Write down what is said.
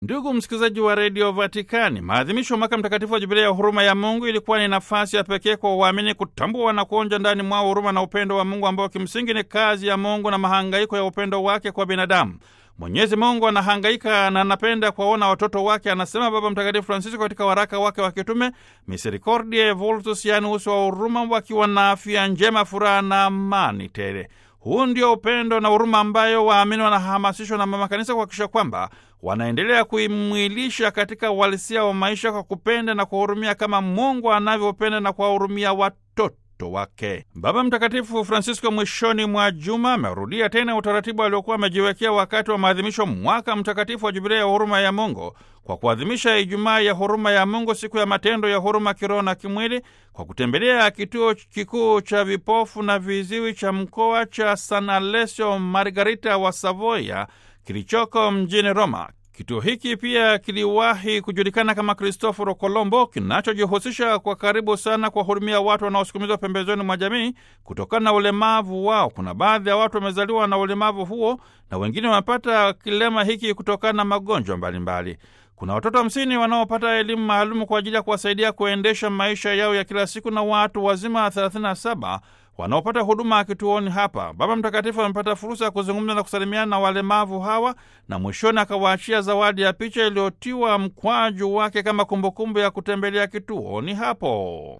Ndugu msikilizaji wa redio Vatikani, maadhimisho ya mwaka mtakatifu wa jubilia ya huruma ya Mungu ilikuwa ni nafasi ya pekee kwa waamini kutambua na kuonja ndani mwao huruma na upendo wa Mungu ambao kimsingi ni kazi ya Mungu na mahangaiko ya upendo wake kwa binadamu. Mwenyezi Mungu anahangaika na anapenda kuwaona watoto wake, anasema Baba Mtakatifu Francisco katika waraka wake wa kitume Misericordiae Vultus, yaani uso wa huruma, wakiwa na afya njema, furaha na amani tele. Huu ndio upendo na huruma ambayo waamini wanahamasishwa na Mama Kanisa kuhakikisha kwamba wanaendelea kuimwilisha katika uhalisia wa maisha kwa kupenda na kuhurumia kama Mungu anavyopenda na kuwahurumia watoto wake. Baba Mtakatifu Francisco mwishoni mwa juma amerudia tena utaratibu aliokuwa amejiwekea wakati wa maadhimisho mwaka mtakatifu wa jubilia ya huruma ya Mungu kwa kuadhimisha Ijumaa ya huruma ya Mungu, siku ya matendo ya huruma kiroho na kimwili, kwa kutembelea kituo kikuu cha vipofu na viziwi cha mkoa cha San Alessio Margarita wa Savoia kilichoko mjini Roma. Kituo hiki pia kiliwahi kujulikana kama Cristoforo Colombo, kinachojihusisha kwa karibu sana kuwahudumia watu wanaosukumizwa pembezoni mwa jamii kutokana na ulemavu wao. Kuna baadhi ya watu wamezaliwa na ulemavu huo na wengine wamepata kilema hiki kutokana na magonjwa mbalimbali. Kuna watoto hamsini wanaopata elimu maalumu kwa ajili ya kuwasaidia kuendesha maisha yao ya kila siku na watu wazima 37 wanaopata huduma kituoni hapa. Baba Mtakatifu amepata fursa ya kuzungumza na kusalimiana na walemavu hawa na mwishoni akawaachia zawadi ya picha iliyotiwa mkwaju wake kama kumbukumbu ya kutembelea kituoni hapo.